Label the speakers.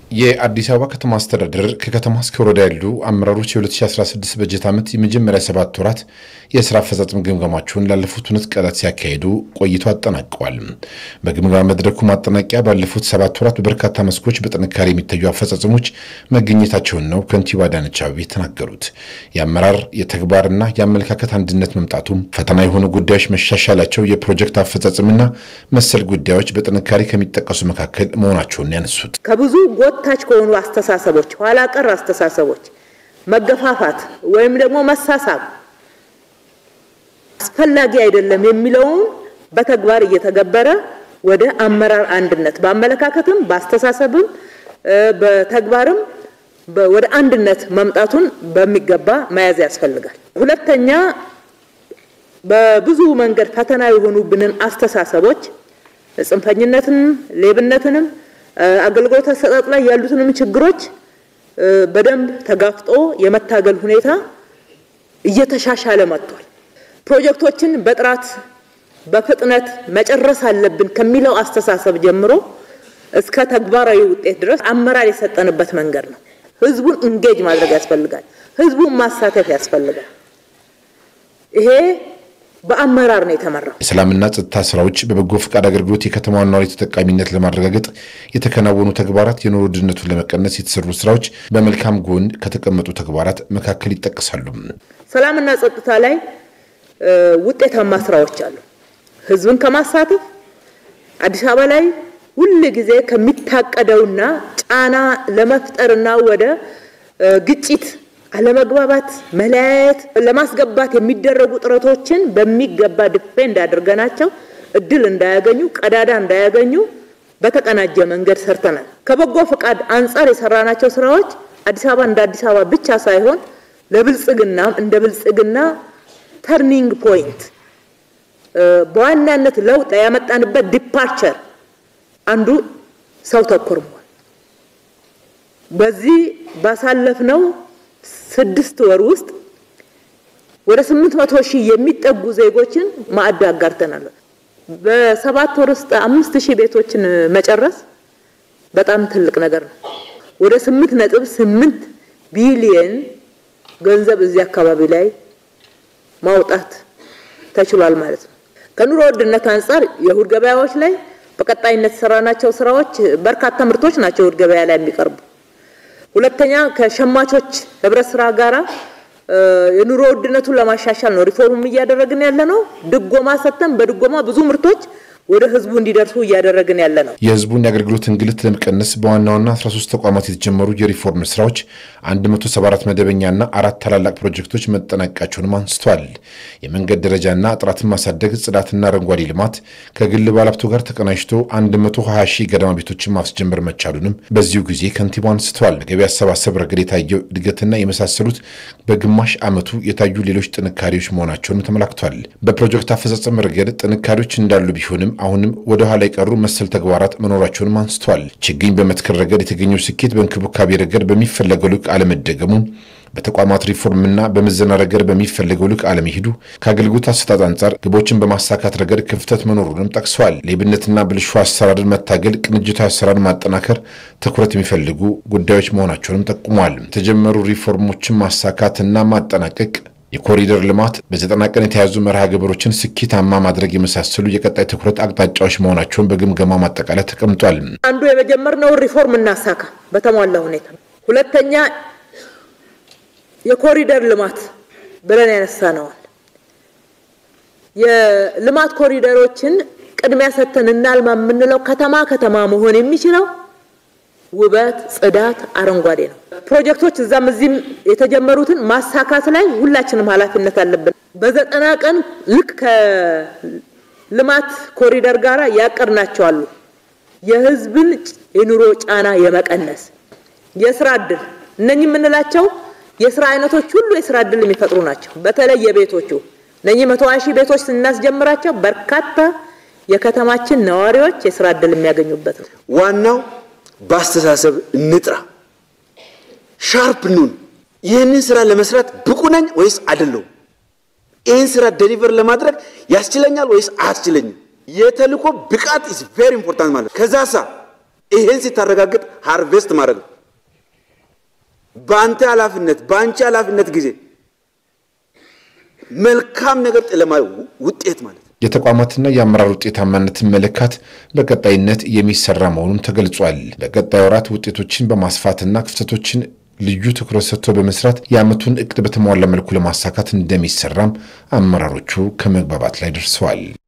Speaker 1: የአዲስ አበባ ከተማ አስተዳደር ከከተማ እስከ ወረዳ ያሉ አመራሮች የ2016 በጀት ዓመት የመጀመሪያ ሰባት ወራት የስራ አፈጻጸም ግምገማቸውን ላለፉት ሁለት ቀናት ሲያካሂዱ ቆይቶ አጠናቀዋል። በግምገማ መድረኩ ማጠናቂያ ባለፉት ሰባት ወራት በበርካታ መስኮች በጥንካሬ የሚታዩ አፈጻጸሞች መገኘታቸውን ነው ከንቲባ አዳነች አቤቤ የተናገሩት። የአመራር የተግባርና የአመለካከት አንድነት መምጣቱ፣ ፈተና የሆኑ ጉዳዮች መሻሻላቸው፣ የፕሮጀክት አፈጻጸምና መሰል ጉዳዮች በጥንካሬ ከሚጠቀሱ መካከል መሆናቸውን ያነሱት
Speaker 2: ከብዙ ጎታች ከሆኑ አስተሳሰቦች፣ ኋላ ቀር አስተሳሰቦች መገፋፋት ወይም ደግሞ መሳሳብ አስፈላጊ አይደለም የሚለውን በተግባር እየተገበረ ወደ አመራር አንድነት በአመለካከትም በአስተሳሰብም በተግባርም ወደ አንድነት መምጣቱን በሚገባ መያዝ ያስፈልጋል። ሁለተኛ በብዙ መንገድ ፈተና የሆኑብንን አስተሳሰቦች ጽንፈኝነትንም፣ ሌብነትንም አገልግሎት አሰጣጥ ላይ ያሉትንም ችግሮች በደንብ ተጋፍጦ የመታገል ሁኔታ እየተሻሻለ መጥቷል። ፕሮጀክቶችን በጥራት በፍጥነት መጨረስ አለብን ከሚለው አስተሳሰብ ጀምሮ እስከ ተግባራዊ ውጤት ድረስ አመራር የሰጠንበት መንገድ ነው። ህዝቡን እንጌጅ ማድረግ ያስፈልጋል። ህዝቡን ማሳተፍ ያስፈልጋል። ይሄ በአመራር ነው የተመራው።
Speaker 1: የሰላምና ጸጥታ ስራዎች በበጎ ፈቃድ አገልግሎት የከተማዋን ነዋሪ ተጠቃሚነት ለማረጋገጥ የተከናወኑ ተግባራት፣ የኑሮ ውድነቱን ለመቀነስ የተሰሩ ስራዎች በመልካም ጎን ከተቀመጡ ተግባራት መካከል ይጠቀሳሉ።
Speaker 2: ሰላምና ጸጥታ ላይ ውጤታማ ስራዎች አሉ። ህዝብን ከማሳተፍ አዲስ አበባ ላይ ሁል ጊዜ ከሚታቀደውና ጫና ለመፍጠርና ወደ ግጭት አለመግባባት፣ መለያየት ለማስገባት የሚደረጉ ጥረቶችን በሚገባ ዲፌንድ አድርገናቸው እድል እንዳያገኙ ቀዳዳ እንዳያገኙ በተቀናጀ መንገድ ሰርተናል። ከበጎ ፈቃድ አንጻር የሰራናቸው ስራዎች አዲስ አበባ እንደ አዲስ አበባ ብቻ ሳይሆን ለብልጽግና እንደ ብልጽግና ተርኒንግ ፖይንት በዋናነት ለውጥ ያመጣንበት ዲፓርቸር አንዱ ሰው ተኮር መሆን በዚህ ባሳለፍነው ስድስት ወር ውስጥ ወደ ስምንት መቶ ሺህ የሚጠጉ ዜጎችን ማዕድ አጋርተናል። በሰባት ወር ውስጥ አምስት ሺህ ቤቶችን መጨረስ በጣም ትልቅ ነገር ነው። ወደ ስምንት ነጥብ ስምንት ቢሊየን ገንዘብ እዚህ አካባቢ ላይ ማውጣት ተችሏል ማለት ነው። ከኑሮ ውድነት አንጻር የእሁድ ገበያዎች ላይ በቀጣይነት የሰራናቸው ስራዎች በርካታ ምርቶች ናቸው እሁድ ገበያ ላይ የሚቀርቡ ሁለተኛ ከሸማቾች ህብረት ስራ ጋራ የኑሮ ውድነቱን ለማሻሻል ነው ሪፎርም እያደረግን ያለ ነው። ድጎማ ሰጥተን በድጎማ ብዙ ምርቶች ወደ ህዝቡ እንዲደርሱ እያደረግን ያለ ነው።
Speaker 1: የህዝቡን የአገልግሎት እንግልት ለመቀነስ በዋና ዋና 13 ተቋማት የተጀመሩ የሪፎርም ስራዎች 174 መደበኛና አራት ታላላቅ ፕሮጀክቶች መጠናቀቃቸውንም አንስተዋል። የመንገድ ደረጃና ጥራትን ማሳደግ፣ ጽዳትና አረንጓዴ ልማት ከግል ባለሀብቱ ጋር ተቀናጅቶ 120 ሺህ ገደማ ቤቶችን ማስጀመር መቻሉንም በዚሁ ጊዜ ከንቲባው አንስተዋል። ገቢ አሰባሰብ ረገድ የታየው እድገትና የመሳሰሉት በግማሽ ዓመቱ የታዩ ሌሎች ጥንካሬዎች መሆናቸውንም ተመላክቷል። በፕሮጀክት አፈጻጸም ረገድ ጥንካሬዎች እንዳሉ ቢሆንም አሁንም ወደ ኋላ የቀሩ መሰል ተግባራት መኖራቸውንም አንስተዋል። ችግኝ በመትከል ረገድ የተገኘው ስኬት በእንክብካቤ ረገድ በሚፈለገው ልክ አለመደገሙ፣ በተቋማት ሪፎርምና በምዘና ረገድ በሚፈለገው ልክ አለመሄዱ፣ ከአገልግሎት አሰጣጥ አንጻር ግቦችን በማሳካት ረገድ ክፍተት መኖሩንም ጠቅሰዋል። ሌብነትና ብልሹ አሰራርን መታገል፣ ቅንጅታዊ አሰራርን ማጠናከር ትኩረት የሚፈልጉ ጉዳዮች መሆናቸውንም ጠቁመዋል። የተጀመሩ ሪፎርሞችን ማሳካትና ማጠናቀቅ የኮሪደር ልማት በዘጠና ቀን የተያዙ መርሃ ግብሮችን ስኬታማ ማድረግ የመሳሰሉ የቀጣይ ትኩረት አቅጣጫዎች መሆናቸውን በግምገማ ማጠቃለያ ተቀምጧል።
Speaker 2: አንዱ የመጀመርነውን ሪፎርም እናሳካ በተሟላ ሁኔታ። ሁለተኛ የኮሪደር ልማት ብለን ያነሳነዋል። የልማት ኮሪደሮችን ቅድሚያ ሰጥተን እናልማ የምንለው ከተማ ከተማ መሆን የሚችለው ውበት፣ ጽዳት፣ አረንጓዴ ነው። ፕሮጀክቶች እዛም እዚህም የተጀመሩትን ማሳካት ላይ ሁላችንም ኃላፊነት አለብን። በዘጠና ቀን ልክ ከልማት ኮሪደር ጋር ያቀድናቸዋሉ። የህዝብን የኑሮ ጫና የመቀነስ የስራ እድል እነኚህ የምንላቸው የስራ አይነቶች ሁሉ የስራ እድል የሚፈጥሩ ናቸው። በተለይ የቤቶቹ እነኚህ መቶ ሺህ ቤቶች ስናስጀምራቸው በርካታ የከተማችን ነዋሪዎች የስራ እድል የሚያገኙበት ነው።
Speaker 3: ዋናው በአስተሳሰብ እንጥራ፣ ሻርፕ ኑን። ይህንን ስራ ለመስራት ብቁ ነኝ ወይስ አይደለሁም? ይህን ስራ ደሊቨር ለማድረግ ያስችለኛል ወይስ አያስችለኝም? የተልእኮ ብቃት ኢዝ ቬሪ ኢምፖርታንት ማለት ከዛ ሳ ይሄን ሲታረጋግጥ ሃርቬስት ማድረግ ነው። በአንተ ኃላፊነት በአንቺ ኃላፊነት ጊዜ መልካም ነገር ጥለማ ውጤት ማለት ነው።
Speaker 1: የተቋማትና የአመራር ውጤታማነትን መለካት በቀጣይነት የሚሰራ መሆኑን ተገልጿል። በቀጣይ ወራት ውጤቶችን በማስፋትና ክፍተቶችን ልዩ ትኩረት ሰጥቶ በመስራት የዓመቱን እቅድ በተሟላ መልኩ ለማሳካት እንደሚሰራም አመራሮቹ ከመግባባት ላይ ደርሰዋል።